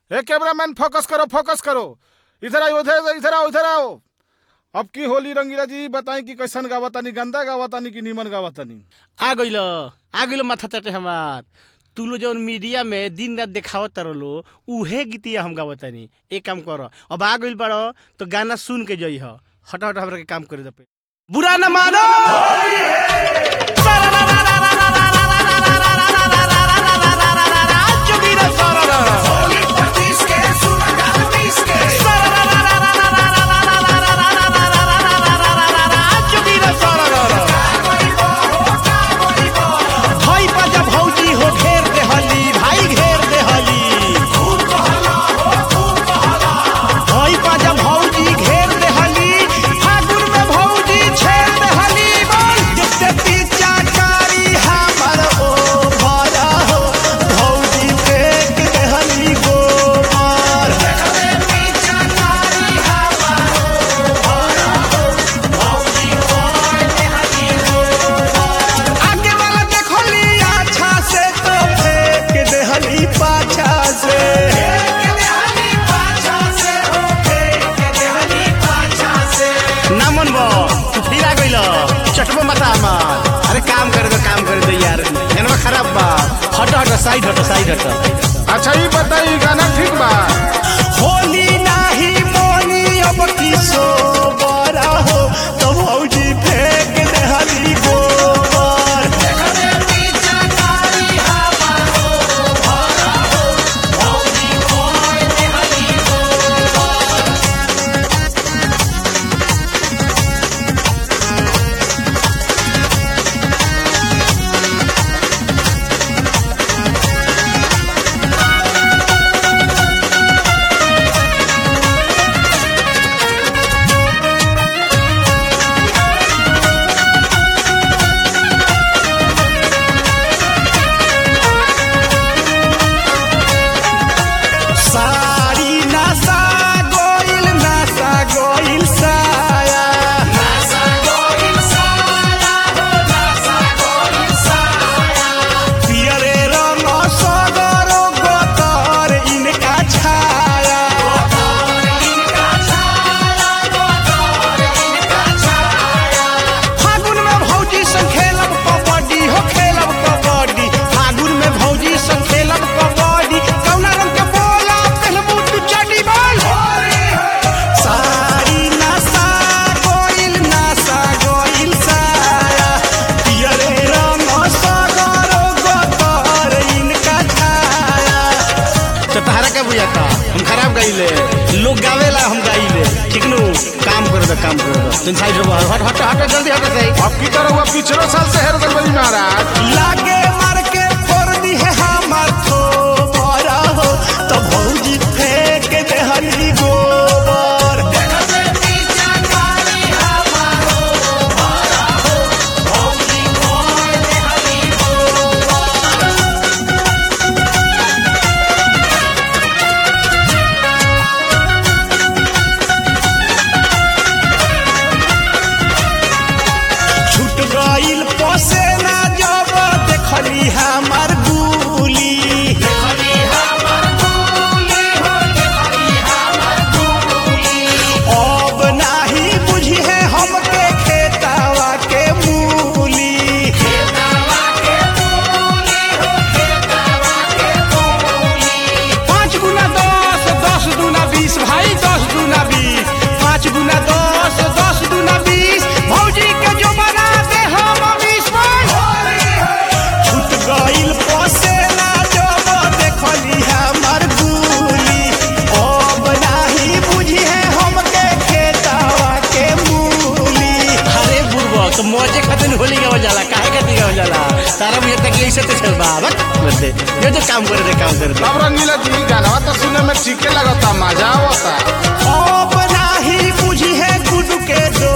हे cameraman focus करो focus करो इधर आओ इधर इधर आओ इधर आओ अब की होली रंगीला जी बताई कि कैसन गावतानी गंदा गावतानी कि नीमन गावतानी आ गइल आ गइल माथा चटे हमार तू लो जौन मीडिया में दिन रात देखावत लो उहे गीतिया हम गावतानी एक काम कर अब आ गइल बाड़ो तो गाना सुन के जई ह हटा हटा हमरा के काम करे दे पे बुरा न मानो भाई बाजा भौजी हो घेर दे हली भाई घेर दे हली भाई बाजा भौजी घेर दे हली फागुन में भौजी छेड़ दे हली बोल जिससे पीछा कारी हमर ओ भरा हो भौजी फेंक दे हली गोबर आगे वाला देखो ली अच्छा से तो फेंक दे हली पाछा से ना मन बो तू फिर आ गइल चटबो मत आमा अरे काम करे दो काम करे दो यार एनवा खराब बा हट हट साइड हट साइड हट अच्छा ये बताई गाना ठीक बा होली नाही मोनी अब किसो बड़ा हो तो भौजी फेंक दे हली गोबर सारी नासा गोइल नासा गोइल साया पियरे रंग सगरो गोतर इनका छाया फागुन में भौजी संग खेलब कबड्डी हो खेलब कबड्डी फागुन में भौजी संग खेलब कबड्डी कौना रंग के बोला पहलबू तू चड्डी बोल सारी नासा गोइल नासा गोइल साया पियरे रंग सगरो गोतर इनका छाया तो तहरा का बुझाता हम खराब गाइले लोग गावेला हम गाइले ठीक नु काम कर दो काम कर दो तुम साइड रहो हट हट हट जल्दी हट सही अब की तरह हुआ पिछले साल से हेर गल महाराज लागे मार के फोड़ दी है हमार तो बड़ा हो तो भौजी फेंक दे हली गोबर छूट गइल पोसे ना जब देखली हमार गुली अब नाही बुझी है हमके खेतावा के मूली पाँच गुना दस दस दूना बीस भाई दस दूना बीस पाँच गुना दस दस दूना बीस भौजी के जो बना दे हम बीस छूट गइल पोसे ना जब देखली हमर गुली अब नाही बुझी है हमके खेतावा के मूली अरे बुढ़बा तो मौजे खातिर होली गावल जाला काहे खातिर गावल जाला तारा मुझे तक ऐसे तो चल बा बस बस दे ये तो काम करे दे काम करे दे अब रंगीला जी गाना तो सुने में ठीके लगता मजा आवता अब नाही बुझी है गुड के दो